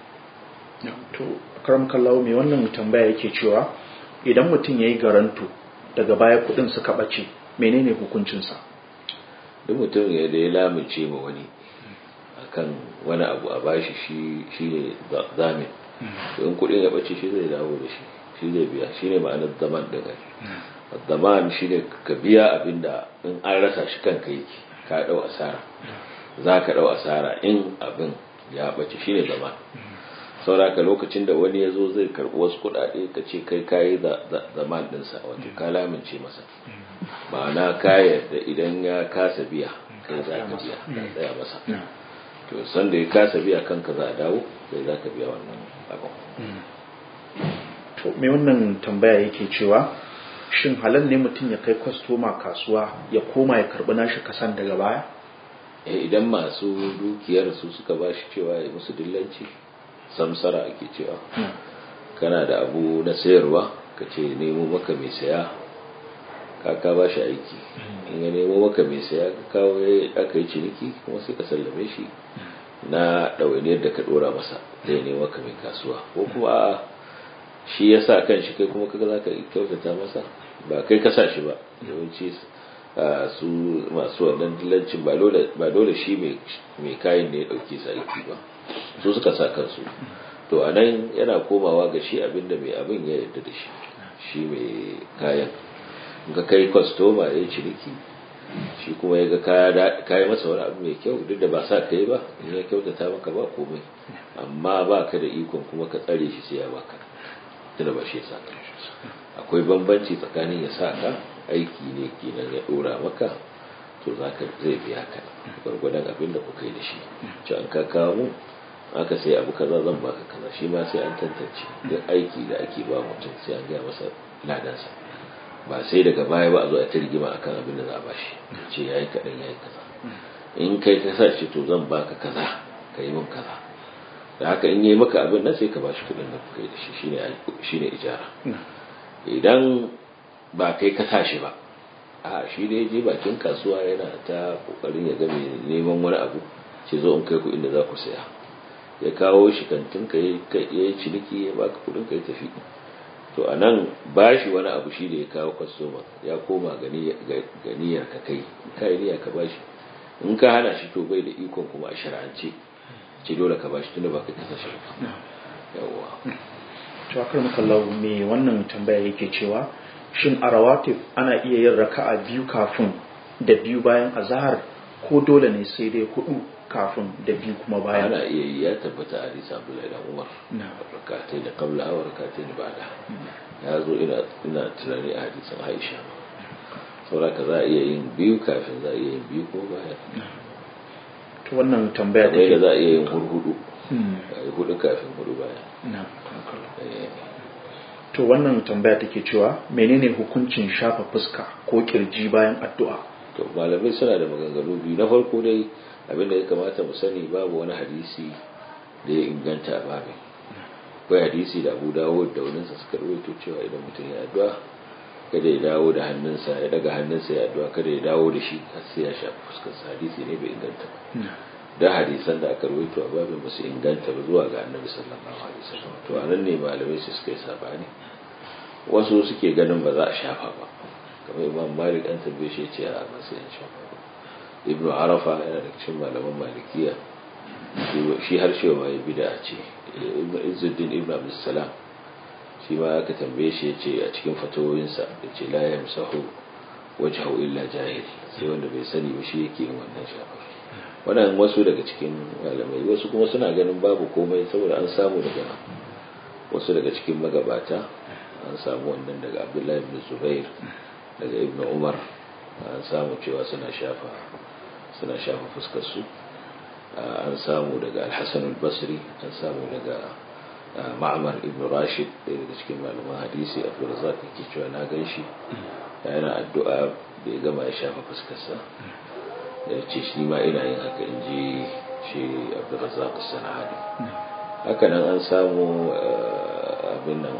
to karam kallawo mai wannan tambaya yake cewa idan mutum ya yi garanto daga baya kudin suka ɓace menene hukuncinsa duk mutum ya da ya lamince ma wani akan wani abu a bashi shi ne zamin in kudin ya ɓace shi zai dawo da shi shi zai biya shi ne ma'anar zaman da gari zaman shi ne ka biya abin da in an rasa shi kanka yake ka ɗau asara za ka ɗau asara in abin ya ɓace shi ne zaman sauraka lokacin da wani ya zo zai karɓi wasu kuɗaɗe ka ce kai kayi zaman ɗinsa wato ka lamince masa ma'ana ka yarda idan ya kasa biya kai za ka biya ka tsaya masa to san da ya kasa biya kanka za a dawo kai za ka biya wannan abin to me wannan tambaya yake cewa shin halal ne mutum ya kai kwastoma kasuwa ya koma ya karɓi nashi kasan daga baya idan masu dukiyar su suka ba shi cewa ya musu dillanci samsara ake cewa kana da abu na sayarwa ka ce nemo maka mai saya ka ba shi aiki in ya nemo maka mai saya ka kawo aka yi ciniki kuma sai ka sallame shi na ɗawainiyar da ka ɗora masa zai nemo maka mai kasuwa ko kuma a shi ya sa kan shi kai kuma kaga za ka kyautata masa ba kai ka sa shi ba yawanci su masu wannan dillancin ba dole shi mai kayan da ya ɗauke su aiki ba su suka sa kansu to a nan yana komawa ga shi abinda mai abin ya yarda da shi shi mai kayan ga kai kwastoma ya yi ciniki shi kuma ya ga kaya masa wani abu mai kyau duk da ba sa kai ba in ya kyautata maka ba komai amma ba ka da ikon kuma ka tsare shi sai ya baka tunda ba shi ya sa akwai bambanci tsakanin ya sa ka aiki ne kenan ya dora maka to za ka zai biya ka gwargwadon abin da kuka yi da shi ci an ka kawo mu aka sai abu kaza zan baka kaza shi ma sai an tantance duk aiki da ake ba mutum sai an gaya masa ladansa ba sai daga baya ba a zo a ta rigima akan abin da za a bashi ce ya yi kaɗan ya yi kaza in kai ka sa shi to zan baka kaza ka yi min kaza da haka in yi maka abin nan sai ka bashi kuɗin da kuka yi da shi shine ijara idan ba kai ka sa shi ba a shi da ya je bakin kasuwa yana ta kokarin ya ga neman wani abu ce zo in kai ku inda za ku saya ya kawo shi kantin ka ya yi ciniki ya baka kuɗin ka ya tafi to a nan ba shi wani abu shi da ya kawo kwastoma ya koma ganiyar ka kai ka yi niyya ka ba shi in ka hana shi to bai da ikon kuma a shara'ance ce dole ka ba shi tunda ba ka kasa shi yawwa to akar makallau me wannan tambaya yake cewa shin a rawatib ana iya yin raka'a biyu kafin da biyu bayan azahar ko dole ne sai dai hudu kafin da biyu kuma bayan ana iya yi ya tabbata a hadisi abdullahi da umar rakatai da qabla wa rakatai da ba'da ya zo ina ina tunani a hadisin Aisha saboda ka za a iya yin biyu kafin za a iya yin biyu ko bayan to wannan tambaya kamar yadda take za a iya yin hurhudu Hmm, a yi hudu kafin hudu bayan na Eh, to wannan tambaya take cewa menene hukuncin shafa fuska ko kirji bayan addu'a to malamai suna da maganganu biyu na farko dai abinda ya kamata mu sani babu wani hadisi da ya inganta a babin akwai hadisi da abu dawo da waninsa suka rawaito cewa idan mutum ya addu'a kada ya dawo da hannunsa ya daga hannunsa ya addu'a kada ya dawo da shi har sai ya shafi fuskarsa hadisi ne bai inganta ba da hadisan da aka rawaito a babin ba su inganta ba zuwa ga annabi sallallahu alaihi wasallam to anan ne malamai su suka yi sabani wasu suke ganin ba za a shafa ba kamar imam malik an tambaye shi ya ce a ba sai an shafa ba ibnu arafa yana da cikin malaman malikiya shi- shi har shi ma ya bid'a ce ibnu izzuddin ibnu abdus salam shi ma aka tambaye shi ya ce a cikin fatawoyinsa ya ce la yamsahu wajhahu illa jahil sai wanda bai sani ba shi yake yin wannan shafar wannan wasu daga cikin malamai wasu kuma suna ganin babu komai saboda an samu daga wasu daga cikin magabata an samu wannan daga abdullahi ibn zubair daga ibn umar an samu cewa suna shafa suna shafa fuskar su an samu daga al-hasan al-basri an samu daga ma'amar ibn rashid ɗaya daga cikin malaman hadisi abdulrazak yake cewa na gan shi yana addu'a da ya gama ya shafa fuskarsa da ya ce shi ma ina yin haka in ji shi abdulrazak sana'ani haka nan an samu abin nan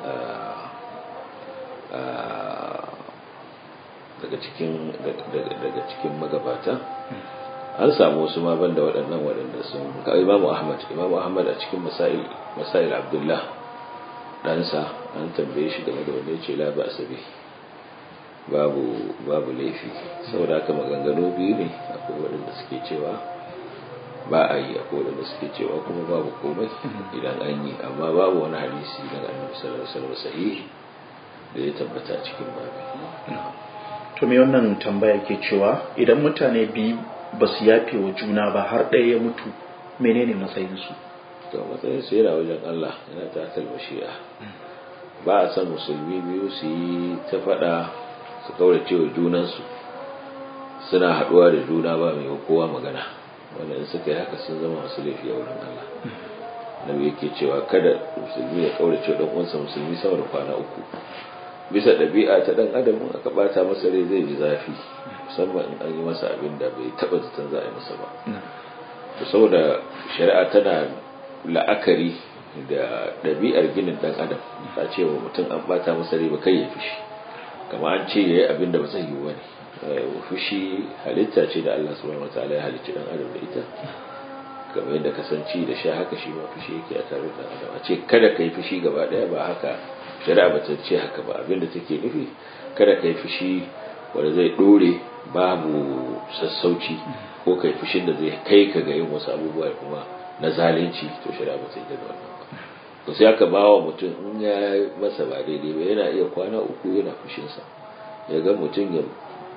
daga cikin daga cikin magabata an samu wasu ma banda waɗannan waɗanda sun ka imamu ahmad imamu ahmad a cikin masail masail abdullah ɗansa an tambaye shi game da wanda ya ce la ba asabi babu babu laifi saboda haka maganganu biyu ne akwai waɗanda suke cewa ba a yi akwai waɗanda suke cewa kuma babu komai idan an yi amma babu wani hadisi daga annabi sallallahu alaihi wasallam sahihi da ya tabbata cikin babu to me wannan tambaya ke cewa idan mutane biyu ba su yafe wa juna ba har ɗaya ya mutu menene matsayinsu to matsayin su yana wajen Allah yana ta talbashiya ba a san musulmi biyu su yi ta faɗa su kaurace wa junansu suna haɗuwa da juna ba mai kowa magana wanda in suka yi haka sun zama masu laifi a wurin Allah nabi yake cewa kada musulmi ya kaurace wa ɗan uwansa musulmi sama da kwana uku bisa ɗabi'a ta ɗan adam in aka ɓata masa rai zai ji zafi musamman in an yi masa abin da bai taɓa zaton za a yi masa ba saboda shari'a tana la'akari da ɗabi'ar ginin ɗan adam ta ce wa mutum an ɓata masa rai ba kai ya fushi kama an ce ya yi abin da ba zai yi wani fushi halitta ce da Allah subhanahu wataala ya halicci ɗan adam da ita kamar yadda kasance da sha haka shi ma fushi yake a tare da adam a ce kada ka yi fushi gaba ɗaya ba haka shari'a ba ta ce haka ba abinda take nufi kada ka yi fushi wanda zai dore babu sassauci ko kai fushin da zai kai ka ga yin wasu abubuwa kuma na zalunci to shari'a ba ta yi da wannan ba to sai aka ba wa mutum in ya masa ba daidai ba yana iya kwana uku yana fushinsa ya ga mutum ya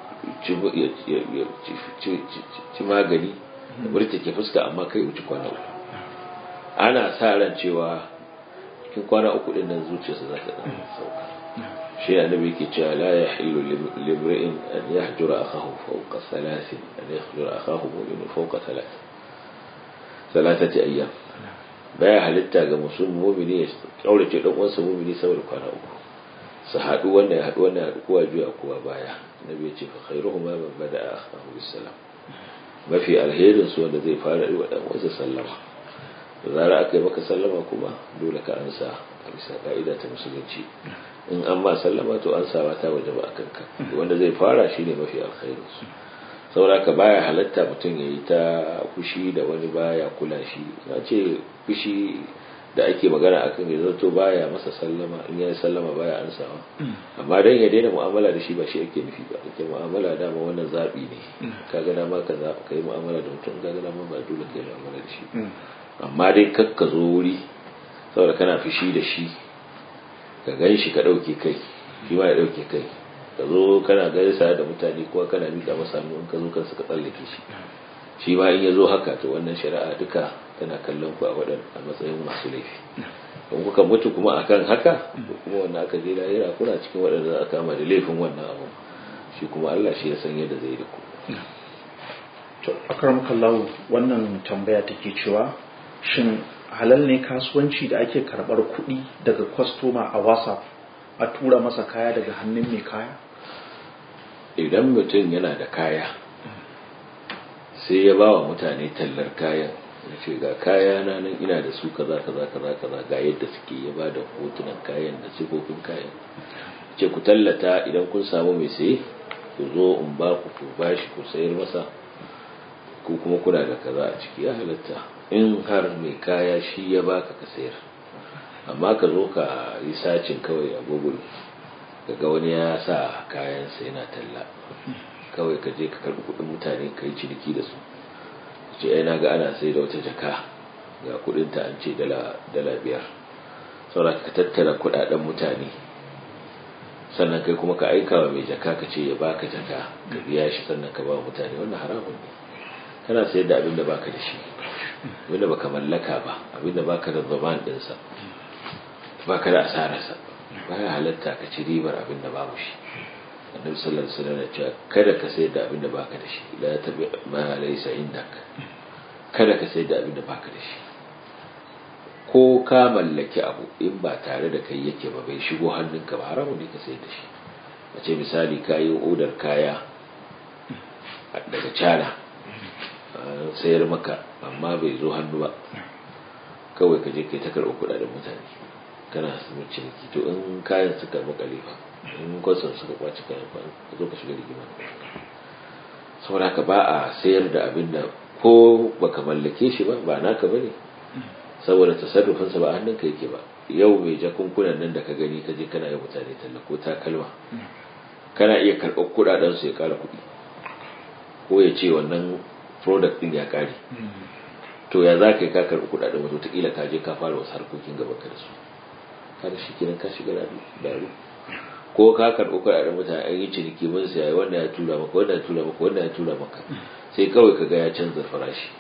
ci magani da murtake fuska amma kai wuce kwana uku ana sa ran cewa cikin kwana uku din nan zuciyarsa za ta dan sauka shi annabi yake cewa la yahillu limri'in an yahjura akahu fawqa thalathin an yahjura akahu mu'min fawqa thalath thalathati ayyam baya halitta ga musulmi mu'mini ya kaurace dan uwansa mu'mini saboda kwana uku su haɗu wanda ya haɗu wanda ya haɗu kowa juya kowa baya annabi ya ce fa khairuhuma man bada'a akahu bisalam mafi alherin su wanda zai fara yi wa dan uwansa sallama da zara aka yi maka sallama kuma dole ka ansa a bisa ka'ida ta musulunci in an ma sallama to an sawa ta waje ba a kanka wanda zai fara shi ne mafi alkhairu saboda ka baya halatta mutum ya yi ta fushi da wani baya kula shi na ce fushi da ake magana akan ya zato baya masa sallama in ya sallama baya ansawa amma dan ya daina mu'amala da shi ba shi ake nufi ba ake mu'amala dama wannan zabi ne kaga dama ka ka yi mu'amala da mutum kaga dama ba dole ka yi mu'amala da shi amma dai kakka zo wuri saboda kana fushi da shi ka gan shi ka ɗauke kai shi ma ya ɗauke kai ka zo kana gaisa da mutane kuwa kana miƙa masa hannu in ka zo kansa ka tsallake shi shi ma in ya zo haka to wannan shari'a duka tana kallon ku a waɗanda a matsayin masu laifi in kuka mutu kuma akan haka kuma wannan aka je lahira kuna cikin waɗanda za a kama da laifin wannan abu shi kuma Allah shi ya san yadda zai da ku to akramakallahu wannan tambaya take cewa shin halal ne kasuwanci da ake karɓar kuɗi daga kwastoma a whatsapp a tura masa kaya daga hannun mai kaya idan mutum yana da kaya sai ya ba wa mutane tallar kayan ya ce ga kaya na nan ina da su kaza kaza kaza kaza ga yadda suke ya ba da hotunan kayan da sifofin kayan ce ku tallata idan kun samu mai saye ku zo in ba ku ku bashi ku sayar masa ko kuma kuna da kaza a ciki ya halatta in har mai kaya shi ya baka ka sayar amma ka zo ka yi sacin kawai a google ga wani ya sa kayansa yana talla kawai ka je ka karbi kudin mutane ka yi ciniki da su ce ai na ga ana sai da wata jaka ga kudinta an ce dala biyar saboda ka tattara kudaden mutane sannan kai kuma ka aika wa mai jaka ka ce ya baka jaka ka biya shi sannan ka ba wa mutane wannan haramun ne kana sayar da abin da baka da shi abin da baka mallaka ba abin da baka da zaman dinsa baka da asararsa baya halatta ka ci ribar abin da babu shi annabi sallallahu alaihi wasallam ya ce kada ka sayar da abin da baka da shi la tabi ma laysa indak kada ka sayar da abin da baka da shi ko ka mallaki abu in ba tare da kai yake ba bai shigo hannunka ba haramun ne ka sayar da shi a ce misali ka yi odar kaya daga cana sayar maka amma bai zo hannu ba kawai ka je kai ta karɓi kuɗaɗen mutane kana samun ciniki to in kayan suka makale fa in kwasan suka kwaci kayan fa ka zo ka shiga rigima saboda haka ba a sayar da abin da ko baka mallake shi ba ba naka bane saboda tasarrufinsa ba a hannunka yake ba yau mai jakunkunan nan da ka gani ka je kana yi mutane talla ko takalma kana iya karɓar kuɗaɗen su ya ƙara kuɗi ko ya ce wannan product ɗin ya ƙare to ya za ka yi ka karɓi kuɗaɗen wato wataƙila ka je ka fara wasu harkokin gaban ka da su kada shi kiran ka shiga daru ko ka karɓi kuɗaɗen mutane an yi ciniki mun siya wanda ya tura maka wanda ya tura maka wanda ya tura maka sai kawai ka ga ya canza farashi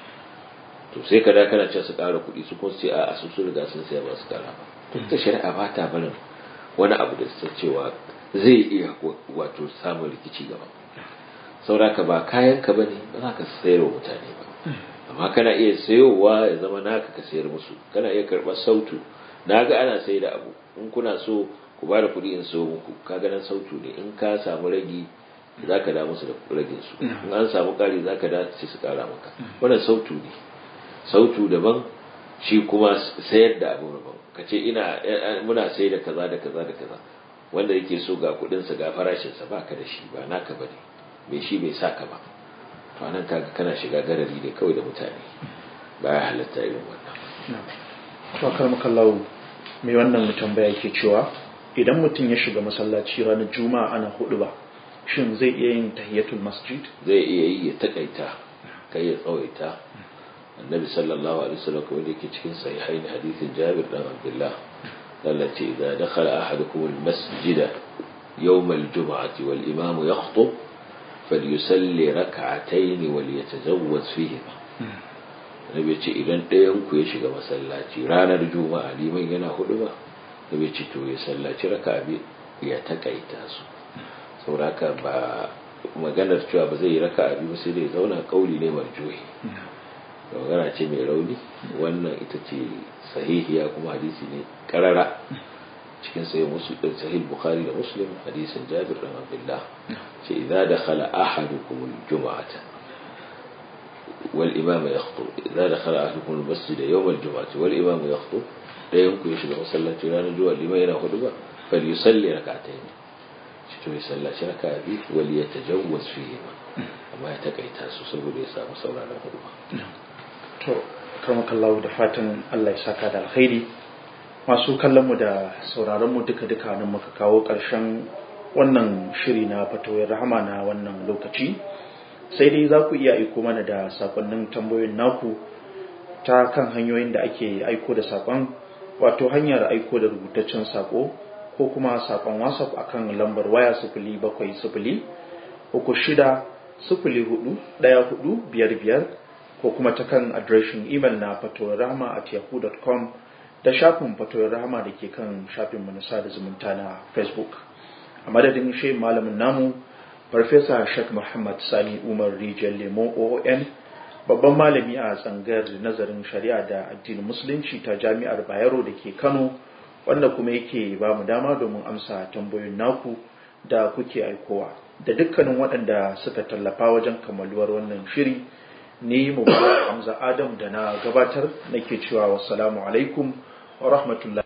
to sai ka da kana cewa su ƙara kuɗi su kuma su ce a su sun riga sun saya ba su ƙara ba duk da shari'a ba ta barin wani abu da su cewa zai iya wato samun rikici gaba sauraka ba kayan ka bane ba za ka sayar wa mutane ba amma kana iya sayowa ya zama naka ka sayar musu kana iya karɓar sautu na ga ana sai da abu in kuna so ku ba da kuɗi in so muku ka ganin sautu ne in ka samu ragi za ka da musu da ragin su in an samu ƙari za ka da su ƙara maka wannan sautu ne sautu daban shi kuma sayar da abu daban ka ce ina muna sai da kaza da kaza da kaza wanda yake so ga kuɗinsa ga farashinsa ba ka da shi ba naka bane bai shi bai sa ka ba to anan kaga kana shiga garari ne kawai da mutane baya halatta irin wannan to akar makallahu mai wannan tambaya yake cewa idan mutum ya shiga masallaci ranar juma'a ana hudu ba shin zai iya yin tahiyatul masjid zai iya yi ya takaita kai ya tsawaita annabi sallallahu alaihi wasallam kuma yake cikin sahihain hadithin Jabir dan Abdullah التي إذا دخل أحدكم المسجد يوم الجمعة والإمام يخطب فليسلي ركعتين وليتزوج فيهما nabi ce idan ɗayan ku ya shiga masallaci ranar juma'a liman yana hudu ba nabi ce to ya sallaci raka bi ya takaita su sauraka ba maganar cewa ba zai yi raka abi ba sai dai zauna kauli ne marjuhi magana ce mai rauni wannan ita ce sahihiya kuma hadisi ne karara cikin sai muslim sahih bukhari da muslim hadisin jabir dan abdullah ce idza dakhala ahadukum aljum'ata wal imam yakhutub idza dakhala ahadukum almasjid yawm aljum'ati wal imam yakhutub dayan ku ya shiga masallaci ranar juma'a liman yana hudu ba fal yusalli rak'atayn shi to ya sallaci raka'a bi wal yatajawwaz fihi amma ya takaita su saboda ya samu sauraron hudu ba to karmakallahu da fatan Allah ya saka da alkhairi masu kallonmu da sauraronmu duka-duka nan muka kawo ƙarshen wannan shiri na fatoyin rahama na wannan lokaci sai dai za ku iya aiko mana da sakonnin tambayoyin naku ta kan hanyoyin da ake aiko da sakon wato hanyar aiko da rubutaccen sako ko kuma sakon whatsapp akan lambar waya sifili bakwai sifili uku shida sifili hudu ɗaya hudu biyar biyar ko kuma ta kan adireshin imel na fatoyarrahama at yahoo.com da shafin fatoyarrahama da ke kan shafin manasa da zumunta na facebook a madadin shi malamin namu farfesa shek muhammad sani umar rijiyar lemo oon babban malami a tsangar nazarin shari'a da addinin musulunci ta jami'ar bayero da ke kano wanda kuma yake ba mu dama domin amsa tambayoyin naku da kuke aikowa da dukkanin waɗanda suka tallafa wajen kammaluwar wannan shiri ni mu hamza adam da na gabatar nake cewa wassalamu alaikum wa rahmatullahi